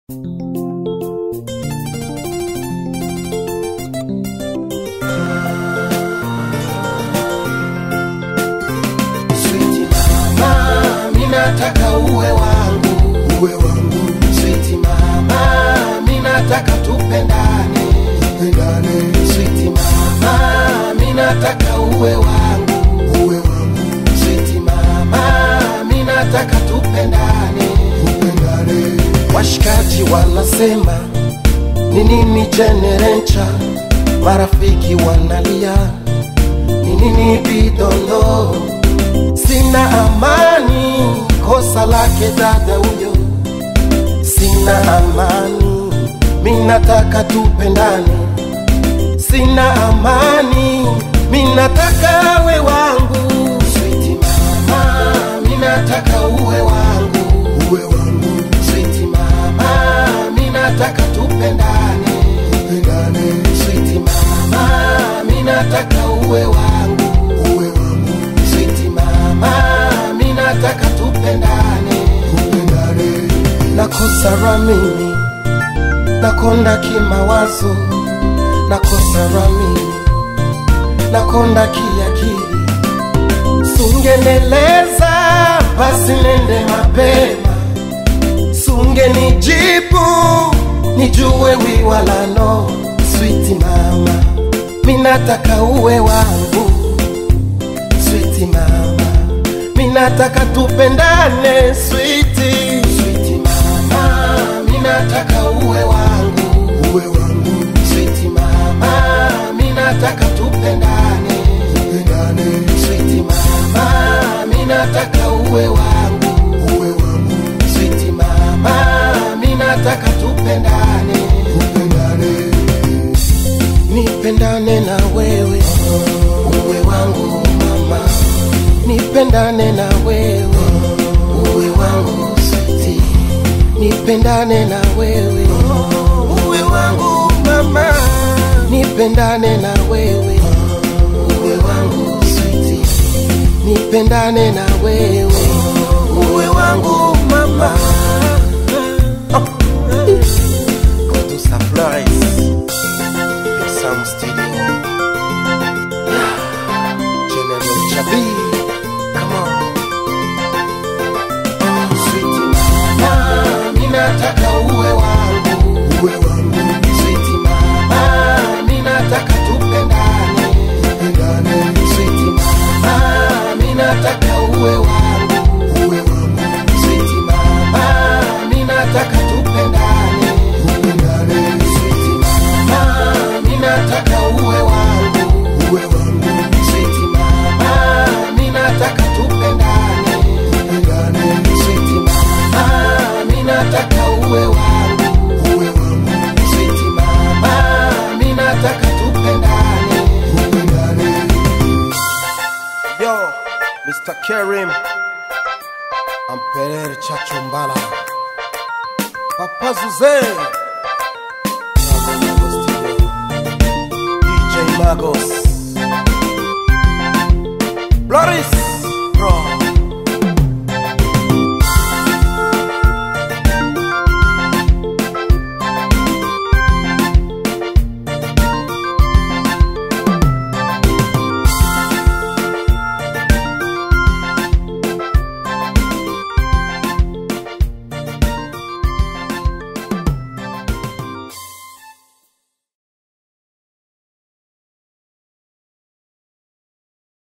Sweet mama, minataka uwe wangu, uwe wangu Sweet mama, minataka tupendane, pendane Sweet mama, minataka uwe wangu, uwe wangu Sweet mama, minataka tupendane. pendane Washikaji wanasema ni nini jenerencha, marafiki wanalia ni nini bidondo, sina amani, kosa lake dada huyo, sina amani, minataka tupendane, sina amani, minataka we wangu, Sweet mama, minataka uwe wangu uwe wangu Sweet mama, minataka tupendane. pendane Sweet mama, minataka uwe wangu. uwe wangu Sweet mama, minataka tupendane. pendane Nakosa ramini, nakonda kimawazo, nakosa ramini, nakonda kiakili. Sungeneleza basi nende mapema, sungenijibu nijue wiwalano. Sweet mama, minataka uwe wangu. Sweet mama, minataka tupendane. Sweet, sweet mama, minataka uwe wangu. uwe wangu Sweet mama, minataka tupendane. pendane Sweet mama, minataka uwe wangu. uwe wangu Sweet mama, minataka tupendane. pendane Nipendane na wewe, uwe wangu mama. Nipendane na wewe, uwe wangu sweet. Nipendane na wewe, uwe wangu mama. Nipendane na wewe, uwe wangu sweet. Nipendane na wewe, uwe wangu mama. Producer Flores. Big Sam Studio. General Chabi. Come on. Oh, sweet mama, minataka uwe wangu. uwe wangu Sweet mama, minataka tupendane. pendane Sweet mama, minataka uwe wangu. uwe wangu Sweet mama, minataka tupendane. pendane Sweet mama, minataka uwe wangu. uwe wangu Sweet mama, minataka tupendane. pendane Sweet mama, minataka uwe wangu. uwe wangu Sweet mama, minataka tupendane. pendane Yo, Mr. Kerim Amperer Chachumbala Papa Zuze DJ Magos Loris